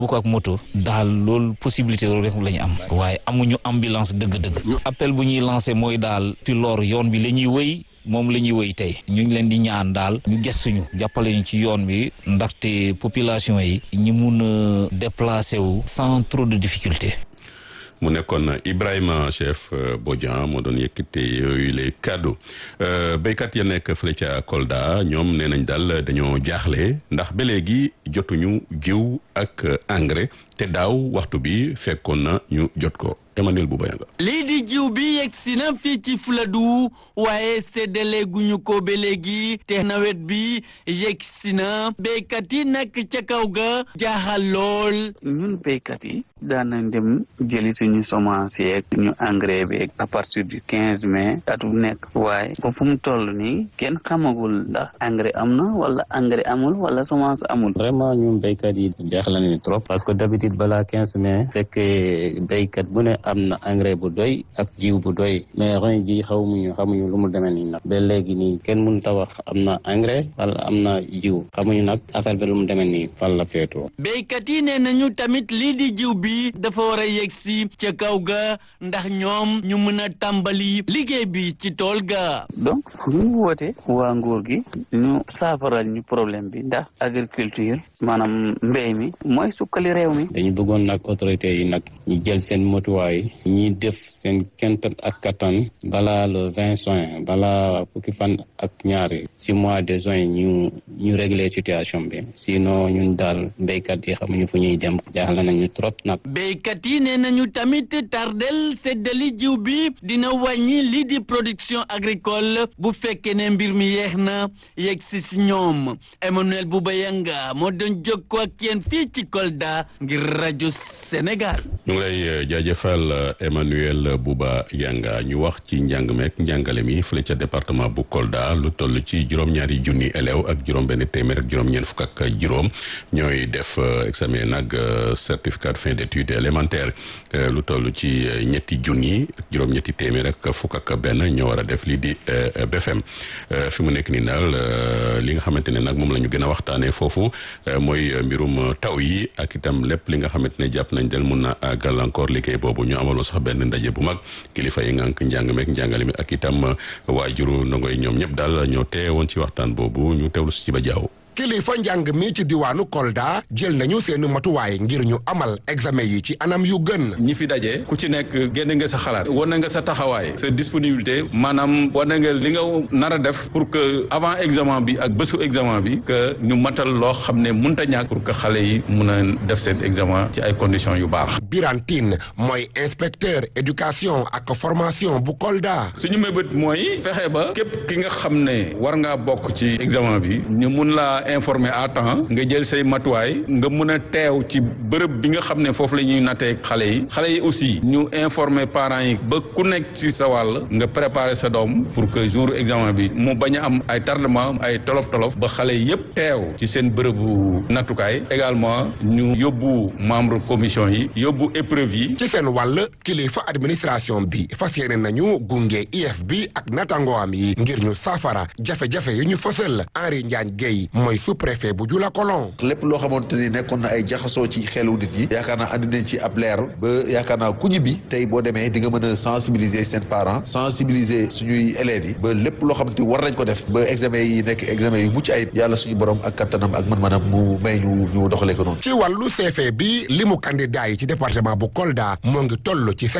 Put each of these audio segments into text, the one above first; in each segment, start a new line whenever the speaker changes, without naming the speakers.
bu ko ak moto daal loolu possibilité loolu rek la ñu am waaye amuñu ambulance dëgg-dëgg appel bu ñuy lancé mooy daal piloor yoon bi la ñuy wëy moom la ñuy wëy tey ñu ngi leen di ñaan daal ñu gëstuñu jàppale ñu ci yoon bi ndaxte population yi ñi mun a déplacer wu sans trop de difficulté
mu nekkoon Ibrahima chef Bodian moo doon yëkkate yooyu les kaddu béykat ya nekk fële ca Kolda ñoom nee nañ daal dañoo jaaxle ndax ba léegi jotuñu jiw ak engrais te daaw waxtu bi fekkoon na ñu jot ko Emmanuel Boubayanga
lii di jiw bi yegg si na fii ci Fuladu waaye séddale guñu ko ba léegi te nawet bi yegg si na béykat yi nekk ca kaw ga jaaxal lool.
ñun béykat yi daan nañ dem jëli suñu semence yeeg ñu engrais bi à partir du quinze mai at bu nekk waaye ba fu mu toll nii kenn xamagul ndax engrais am na wala engrais amul wala semence amul.
vraiment ñun béykat yi jaaxal nañu trop parce que d'habitude balaa quinze mai fekk béykat bu ne am na engrais bu doy ak jiw bu doy mais ren ji xamuñu xamuñu lu mu demee nii nag ba léegi nii kenn mënut a wax am na engrais wala am na jiw xamuñu nag affaire bi lu mu demee nii fan la féetoo.
béykat yi nee nañu tamit lii di jiw bi dafa war a yegg si ca kaw ga ndax ñoom ñu mën a tàmbali liggéey bi ci tool ga.
donc ñu woote waa nguur gi ñu saafaral ñu problème bi ndax agriculture maanaam mbéy mi mooy sukkali réew mi.
dañu bëggoon nag autorités yi nag ñu jël seen motuwaay ñi def seen kent ak kattan balaa le vingt juin balaa fukki fan ak ñaari si mois de juin ñu ñu régler situation bi sinon ñun daal béykat yi xamuñu fu ñuy dem jaaxle nañu trop nag.
béykat yi nee nañu tamit tardel seddali jiw bi dina wàññi lii di production agricole bu fekkee ne mbir mi yeex na yegg si si ñoom Emmanuel Boubayanga moo doon jokkoo ak yéen fii ci Kolda ngir rajo Sénégal.
ñu ngi lay jaajëfal Emmanuel Bouba Yanga ñu wax ci njàng meek njàngale mi fële ca département bu Kolda lu toll ci juróom-ñaari junni élèves ak juróom-benn téeméer ak juróom-ñeent fukk ak juróom ñooy def examen nag certificat de fin d'études élémentaires lu toll ci ñetti junni ak juróom-ñetti téeméer ak fukk ak benn ñoo war a def lii di BFM fi mu nekk nii daal li nga xamante ne nag moom la ñu gën a waxtaanee foofu mooy mbirum taw yi ak itam lépp li nga xamante ne jàpp nañ del mun na gàllankoor liggéey boobu ñu amaloo sax benn ndaje bu mag kilifa yi ngànk njàng meek njàngale mi ak itam waajuru ndongo yi ñoom ñëpp daal ñoo teewoon ci waxtaan boobu ñu teewlu si ci ba jaaw
kilifa njàng mi ci diwaanu Kolda jël nañu seeni matuwaay ngir ñu amal examen yi ci anam yu gën.
ñi fi daje ku ci nekk génne nga sa xalaat wane nga sa taxawaay sa disponibilité maanaam wane nga li nga nar a def pour que avant examen bi ak bésu examen bi que ñu matal loo xam ne mënta ñàkk pour que xale yi mun a def seen examen ci ay conditions yu baax.
Birane Tine mooy inspecteur éducation ak formation bu Kolda.
suñu mébét mooy fexe ba képp ki nga xam ne war ngaa bokk ci examen bi ñu mun laa informé à temps nga jël say matuwaay nga mun a teew ci bërëb bi nga xam ne foofu la ñuy nattee xale yi xale yi aussi ñu informé parents yi ba ku nekk ci sa wàll nga préparer sa doom pour que jour examen bi mu bañ a am ay tardement ay tolof tolof ba xale yépp teew ci seen bërëbu nattukaay également ñu yóbbu membre commission yi yóbbu épreuve yi.
ci seen wàll kilifa administration bi fas yéene nañu gunge IEF bi ak natangoam yi ngir ñu saafara jafe-jafe yi ñu fësal Henri Ndiagne Guèye mooy sous-préfet bu Jula Kolon
lépp loo xamante ni nekkoon na ay jaxasoo ci xelu nit yi yaakaar naa andi nañ ci ab leer ba yaakaar naa ku ñibbi tey boo demee di nga mën a sensibiliser seen parents sensibiliser suñuy élèves yi ba lépp loo xamante ni war nañ ko def ba examen yi nekk examen yu mucc ayib yàlla suñu borom ak kattanam ak mën-mënam mu may ñu ñu doxalee ko noonu
ci wàllu CFE bi limu candidat yi ci département bu Kolda moo ngi toll ci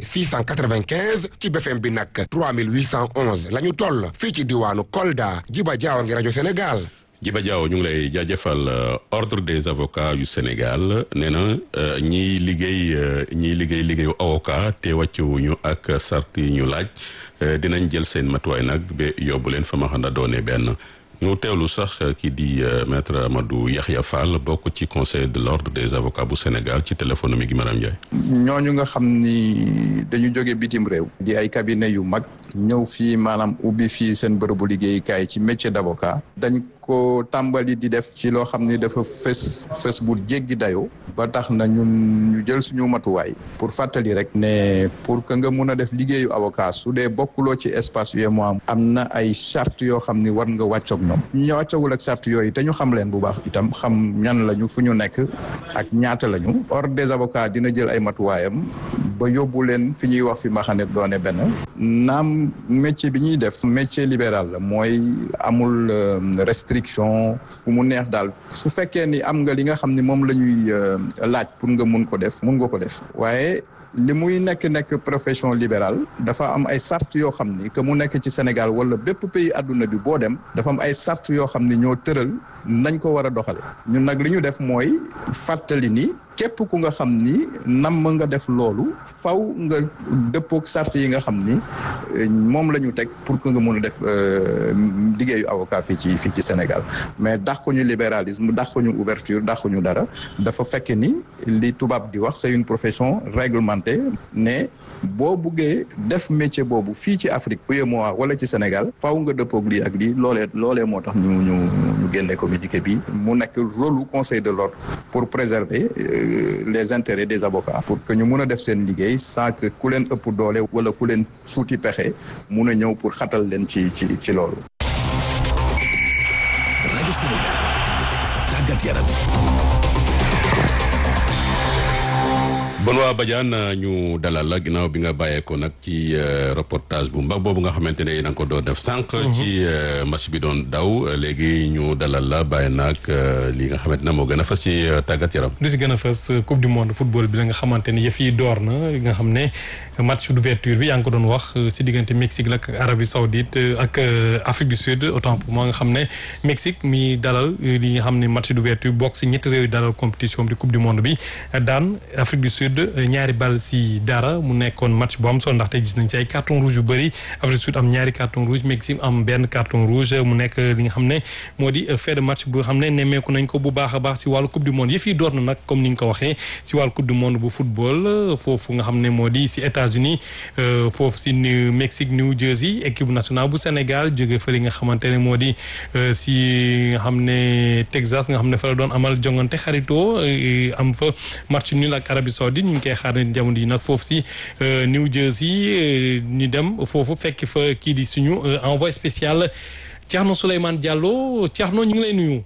7695 ci BFM bi nag 3811 la ñu toll fii ci diwaanu Kolda Jiba Jaawa ngi rajo Sénégal
Jiba Diaw ñu ngi lay jaajëfal ordre des avocats yu Sénégal nee na ñiy liggéey ñiy liggéey liggéeyu avocat te wàccuwuñu ak sart yi ñu laaj dinañ jël seen matuwaay nag ba yóbbu leen fa ma xam ne doone benn ñu teewlu sax kii di maître Amadou Yaxya Fall bokk ci conseil de l'ordre des avocats bu Sénégal ci téléphone mi gi Maram Ndiaye.
ñooñu nga xam ni dañu jóge bitim réew. di ay cabinet yu mag ñëw fii maanaam ubbi fii seen bërëbu liggéeyukaay ci métier d'avocat dañ ko tàmbali di def ci loo xam ni dafa fës fës bu jéggi dayoo ba tax na ñun ñu jël suñu matuwaay pour fàttali rek ne pour que nga mun a def liggéeyu avocat su dee bokkuloo ci espace UEMOA am na ay charte yoo xam ni war nga wàccoog ñoom ñu wàccoogul ak charte yooyu te ñu xam leen bu baax itam xam ñan lañu fu ñu nekk ak ñaata lañu ordre des avocats dina jël ay matuwaayam ba yóbbu leen fi ñuy wax fi ma xam ne doone benn naam métier bi ñuy def métier libéral la mooy amul restriction fu mu neex daal su fekkee ni am nga li nga xam ni moom la ñuy laaj pour nga mun ko def mun nga ko def waaye li muy nekk nekk profession libérale dafa am ay sart yoo xam ni que mu nekk ci Sénégal wala bépp pays àdduna bi boo dem dafa am ay sart yoo xam ni ñoo tëral nañ ko war a doxale ñun nag li ñu def mooy fàttali ni képp ku nga xam ni nam nga def loolu faw nga dëppook sart yi nga xam ni moom la ñu teg pour que nga mun a def liggéeyu avocat fii ci fii ci Sénégal mais dàquñu libéralisme dàquñu ouverture dàquñu dara dafa fekk ni li tubaab di wax c'est une profession réglementée ne boo buggee def métier boobu fii ci Afrique UEMOA wala ci Sénégal faw nga dëppook lii ak lii loolee loolee moo tax ñu ñu ñu génne communiqué bi mu nekk rôle conseil de l'ordre pour préserver les intérêts des avocats pour que ñu mun a def seen liggéey sans que ku leen ëpp doole wala ku leen suuti pexe mun a ñëw pour xatal leen ci ci ci loolu.
rajo Sénégal tàggat yaram.
Benoît Badiane ñu dalal la ginnaaw bi nga bàyyeekoo nag ci reportage bu mbag boobu nga xamante ne na nga ko doon def sànq. ci match bi doon daw léegi ñu dalal la bàyyi nag li nga xamante ne moo gën a fës ci tàggat yaram.
lu si gën a fës coupe du monde football bi la nga xamante ne yëf yi door na nga xam ne match d'ouverture bi yaa ngi ko doon wax si diggante Mexique la ak Arabie Saoudite ak Afrique du Sud autant pour moi nga xam ne Mexique mi dalal li nga xam ne match d'ouverture bokk si ñetti réew yi dalal compétition bi coupe du monde bi daan Afrique du Sud. ñaari bal si dara mu nekkoon match bu am solo ndaxte gis nañ si ay carton rouge yu bëri Afrique du Sud am ñaari carton rouge Mexique am benn carton rouge mu nekk li nga xam ne moo di fait de match bu xam ne nemmeeku nañ ko bu baax a baax si wàllu coupe du monde yëf yi door na nag comme ni nga ko waxee si wàllu coupe du monde bu football foofu nga xam ne moo di si États-Unis foofu si New Mexique New Jersey équipe nationale bu Sénégal jóge fa li nga xamante ne moo di si nga xam ne Texas nga xam ne fa la doon amal jongante xaritoo am fa match nul ak Arabie Saoudite ñu ngi koy xaar ne jamono yi nag foofu si New Jersey ñu dem foofu fekk fa kii di suñu envoyé spécial Thierno Souleymane Diallo Thierno ñu ngi lay nuyu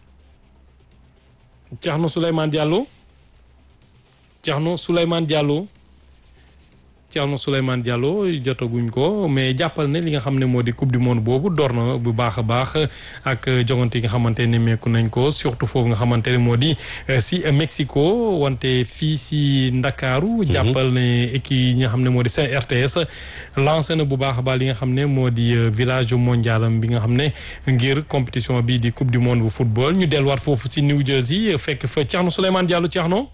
Thierno Souleymane Diallo Thierno Souleymane Diallo Thierno Souleymane Diallo jotaguñ ko mais jàppal ne li nga xam ne moo di coupe du monde boobu door na bu baax a baax ak jogante yi nga xamante ne meeku nañ ko surtout foofu nga xamante ne moo di si Mexico wante fii si Ndakaaru jàppal ne équipe yi nga xam ne moo di CRTS lancé na bu baax a baax li nga xam ne moo di village mondialam bi nga xam ne ngir compétition bi di coupe du monde bu football ñu delluwaat foofu si New Jersey fekk fa Thierno Souleymane Diallo Thierno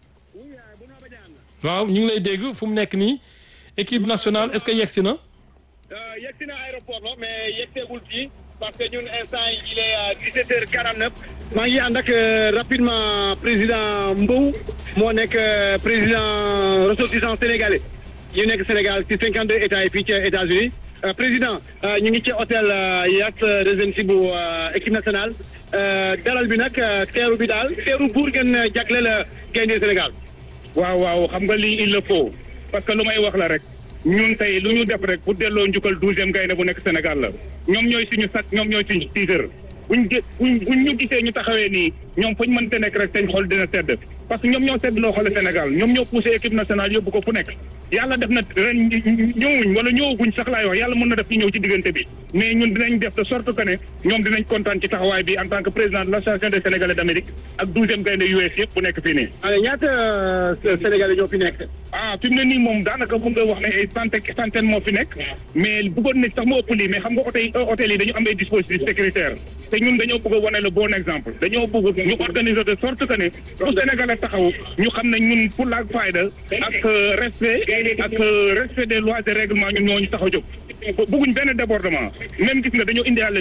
waaw ñu ngi lay dégg fu mu nekk nii équipe nationale est-ce que yegsi na.
yegsi na aéroport la mais yegseegul fii parce que ñun instant yi il est à 17h49 maa ngi ànd ak rapidement président Mbow moo nekk président ressortissant sénégalais yu nekk Sénégal ci 52 états yi fii ci États-Unis président ñu ngi ci hôtel Hyatt Regency bu équipe nationale dalal bi nag teeru bi daal teeru buur ngeen jagleel gaynde Sénégal.
waaw waaw xam nga lii il le faut parce que lu may wax la rek ñun tey lu ñu def rek pour delloo njukkal douzième gaynde bu nekk Sénégal la ñoom ñooy suñu sac ñoom ñooy suñu tiitër buñ gé buñ buñ ñu gisee ñu taxawee nii ñoom fuñ mënte nekk rek seen xol dina sedd parce que ñoom ñoo sedd loo xoole Sénégal ñoom ñoo poussé équipe nationale yóbbu ko fu nekk yàlla def na ren ñëwuñ wala ñëwaguñ sax laay wax yàlla mën na def ñu ñëw ci diggante bi mais ñun dinañ def de sorte que ne ñoom dinañ kontaan ci taxawaay bi en tant que président de l'association des Sénégalais d'Amérique ak douzième gaynde US yëpp bu nekk fii nii.
alors ñaata Sénégalais ñoo fi nekk.
ah fi mu ne nii moom daanaka mun nga wax ne ay centaine centaine moo fi nekk mais bëggoon nañ sax mu ëpp lii mais xam nga hôtel hôtel yi dañu am ay dispositifs sécuritaires te ñun dañoo bëgg a wane le bon exemple dañoo bëgg ñu organiser de sorte que ne fu Sénégalais taxaw ñu xam ne ñun pour la fayda ak respect ak respect des lois et règlements ñun ñoo ñu tax a jóg bëgguñ benn débordement même gis nga dañoo indiwaale lépp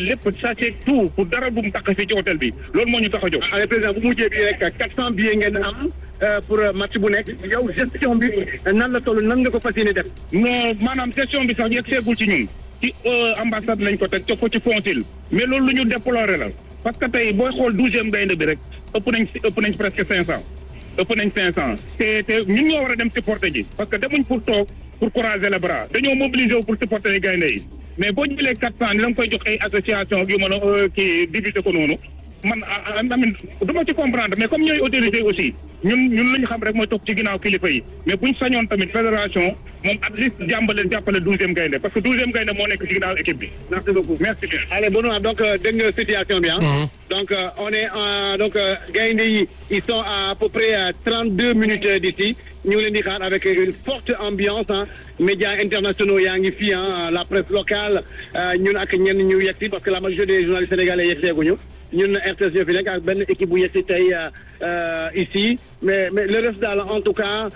ça c'est tout pour dara bu mu tax fii ci hôtel bi loolu moo ñu tax a jóg.
allez président bu mujjee bi rek 400 billets ngeen am pour match bu nekk yow gestion bi nan la toll nan nga ko fas yéene def.
non maanaam gestion bi sax yegg seegul ci ñun ci ambassade lañ ko teg teg ko ci consul mais loolu lu ñu déplorer la parce que tey booy xool douzième gaynde bi rek ëpp nañ si ëpp nañ presque cinq cent ëpp nañ cinq cent te te ñun ñoo war a dem supporter ji parce que demuñ pour toog pour croiser les bras dañoo mobiliser wu pour supporter yi gaynde yi mais boo jëlee quatre cent ni da nga koy jox ay association yu mën a kii diviser ko noonu man amin du ma ci comprendre mais comme ñooy autorité aussi ñun ñun lu ñu xam rek mooy toog ci ginnaaw kilifa yi mais buñ sañoon tamit fédération moom at least jàmbale jàppale douzième gaynde parce que douzième gaynde moo nekk ci ginnaaw équipe bi
merci beaucoup
merci bien
allez Benoît donc dégg nga situation bi ah donc on est donc gaynde yi ils sont à peu près à trente deux minutes d'ici ñu ngi leen di xaar avec une forte ambiance ah médias internationaux yaa ngi fii ah la presse locale ñun ak ñenn ñu yegsi parce que la majorité des journalistes sénégalais yegseeguñu ñun RTS ñoo fi nekk ak benn équipe bu yegsi tey ici mais mais le reste daal en tout cas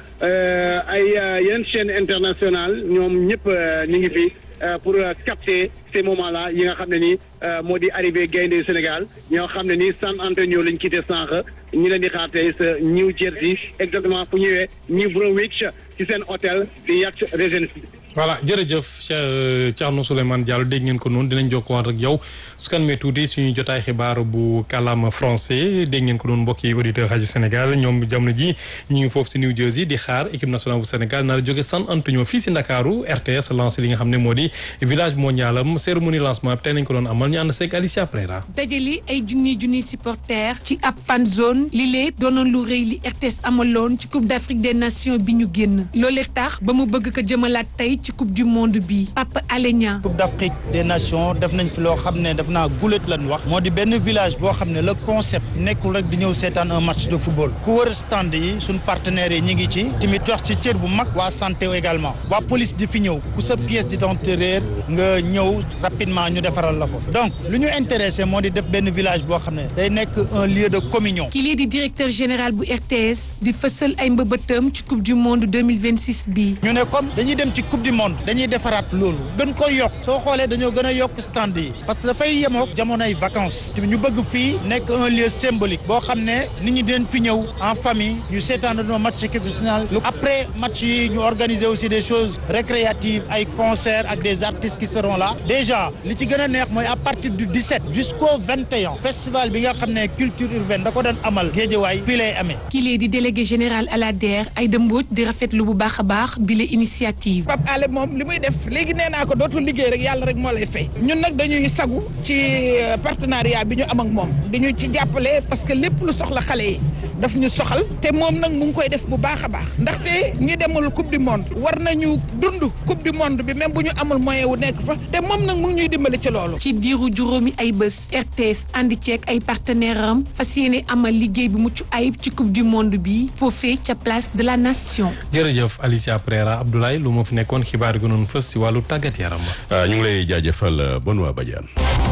ay yeneen chaîne internationale ñoom ñëpp ñu ngi fi pour capter ces moments-là yi nga xam ne ni moo di arrivé gaynde Sénégal ñoo xam ne ni San Antonio lañ quitté sànq ñi leen di xaar tey sa New Jersey exactement fu ñëwee New Brunswick ci seen hôtel di Yacht Regency
voilà jërëjëf Cheikh Thierno Souleymane Diallo dégg ngeen ko noonu dinañ jokkowaat ak yow su kan mee tuuti suñu jotaay xibaar bu kàllaama français dégg ngeen ko noonu mbokki auditeur rajo Sénégal ñoom jamono ji ñi ngi foofu si New Jersey di xaar équipe nationale bu Sénégal nar a jóge San Antonio fii si Ndakaaru RTS lancé li nga xam ne moo di village mondial am cérémonie lancement bi tey nañ ko doon amal ñu ànd seeg Alicia Prera
dajali ay junniy junniy supporters ci ab fan zone li lee doonoon lu rëy li RTS amaloon ci Coupe d'Afrique des Nations bi ñu génn loolee tax ba mu bëgg ko jëmalaat tey ci coupe du monde bi Papa Alé Niang
coupe d'Afrique des nations def nañ fi loo xam ne def naa gulet lan wax moo di benn village boo xam ne le concept nekkul rek di ñëw seetaan un match de football ku wër stand yi suñ partenaires yi ñi ngi ci tamit jox ci cër bu mag waa santé également waa police di fi ñëw ku sa pièce d'identité réer nga ñëw rapidement ñu defaral la ko donc lu ñu intéressé moo di def benn village boo xam ne day nekk un lieu de communion
ki lii di directeur général bu RTS di fësal ay mbëbëtam ci coupe du monde 2026 bi
ñu ne comme dañuy dem ci coupe du monde dañuy defaraat loolu gën ko yokk soo xoolee dañoo gën a yokk stand yi parce que dafay yemook jamonoy vacances ñu bëgg fii nekk un lieu symbolique boo xam ne nit ñi dinañ fi ñëw en famille ñu seetaan dañoo match équipe nationale après match yi ñu organiser aussi des choses récréatives ay concerts ak des artistes qui seront là déjà li ci gën a neex mooy à partir du 17 jusqu'au 21 festival bi nga xam ne culture urbaine da ko doon amal Géejawaay fii lay amee
ki lee di délégué général à la DER Aïda Mbodj di rafetlu bu baax a baax bile initiative
moom li muy def léegi nee naa ko dootul liggéey rek yàlla rek moo lay fay ñun nag dañuy sagu ci partenariat bi ñu am ak moom di ñu ci jàppale parce que lépp lu soxla xale yi daf ñu soxal te moom nag mu ngi koy def bu baax a baax ndaxte ñi demul coupe du monde war nañu dund coupe du monde bi même bu ñu amul moyen wu nekk fa te moom nag mu ngi ñuy dimbali ci loolu.
ci diiru juróomi ay bés RTS àndi ceeg ay partenaires am fas yéene amal liggéey bu mucc ayib ci coupe du monde bi foofee ca place de la nation.
jërëjëf Alicia Prera Abdoulaye lu moo fi nekkoon xibaar gi noonu fës si wàllu tàggat yaram
ñu ngi lay jaajëfal Benoît Badiane.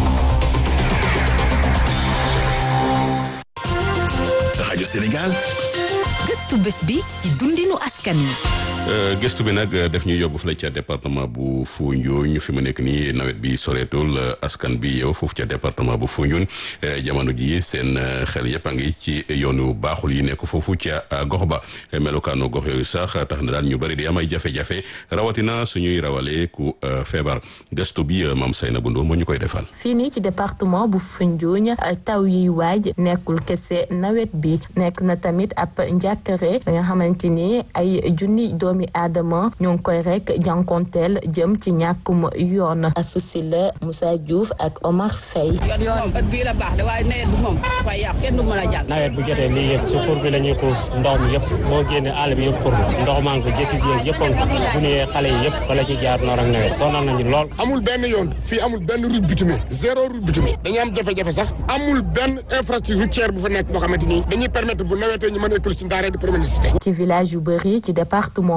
rajo Sénégal.
gëstu bés bi ci dundinu askan wi.
gëstu bi nag def ñuy yóbbu fële ca département bu Foundiougne fi mu nekk nii nawet bi soreetul askan bi yow foofu ca département bu Foundiougne jamono ji seen xel yëpp a ngi ci yoonu baaxul yi nekk foofu ca gox ba melokaanu gox yooyu sax tax na daal ñu bëri di am ay jafe-jafe rawatina suñuy rawale ku feebar gëstu bi maam Sayna bu Ndour moo ñu koy defal.
fii nii ci département bu Foundiougne taw yiy waaj nekkul kese nawet bi nekk na tamit ab njàkkare nga xamante ni ay junni doomi aadama ñoo ngi koy rek jànkonteel jëm ci ñàkkum yoon asusi la Moussa Diouf ak Omar Faye
yoon yoon bii la baax de waaye nawet bi moom dafay yàq kenn du mën a jàll
nawet bu jotee lii yëpp si xur bi la ñuy xuus ndox mi yëpp boo génnee àll bi yëpp xur la ndox maa ngi ko jësi yëpp yëpp a bu nuyee xale yi yëpp fa la ñu jaar noor ak nawet sonal nañu lool
amul benn yoon fii amul benn route bitumée zéro route bitumée dañuy am jafe-jafe sax amul benn infrastructure routière bu fa nekk boo xamante ni dañuy permettre bu nawetee ñu mën a école si ndaaree di promener
ci village yu bëri ci département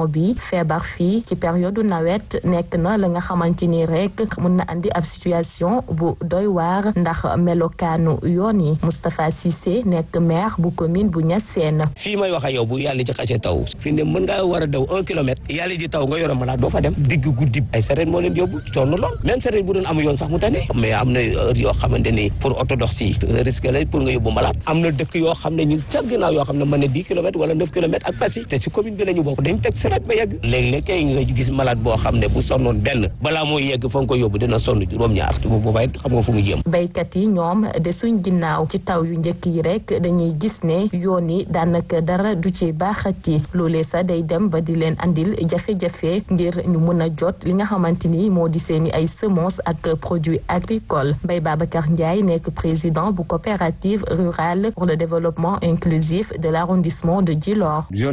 saison bi feebar fii ci période nawet nekk na la nga xamante ni rek mun na andi ab situation bu doy waar ndax melokaanu yoon yi Moustapha Cissé nekk maire bu commune bu Niassène.
fii may wax ak yow bu yàlla ji xasee taw fi ne mën ngaa war a daw un kilomètre yàlla ji taw nga yore malade doo fa dem digg guddi ay sareet moo leen yóbbu sonn lool même sareet bu doon am yoon sax mu tane mais am na heure yoo xamante ni pour oto dox si risque la pour nga yóbbu malade am na dëkk yoo xam ne ñun ca ginnaaw yoo xam ne mën na dix kilomètres wala neuf kilomètres ak Passy te si commune bi la ñu bokk dañ teg sareet ba yegg léeg-léeg kay nga gis malade boo xam ne bu sonnoon benn balaa mooy yegg fa nga ko yóbbu dina sonn juróom-ñaar bu boobaa it xam nga fu mu jëm
baykat yi ñoom de suñ ginnaaw ci taw yu njëkk yi rek dañuy gis ne yoon yi daanaka dara du ci baaxati loolee sax day dem ba di leen andil jafe-jafe ngir ñu mën a jot li nga xamante ni moo di seeni ay semences ak produits agricoles Mbaye Babacar Ndiaye nekk président bu coopérative rurale pour le développement inclusif de l'arrondissement de Djilor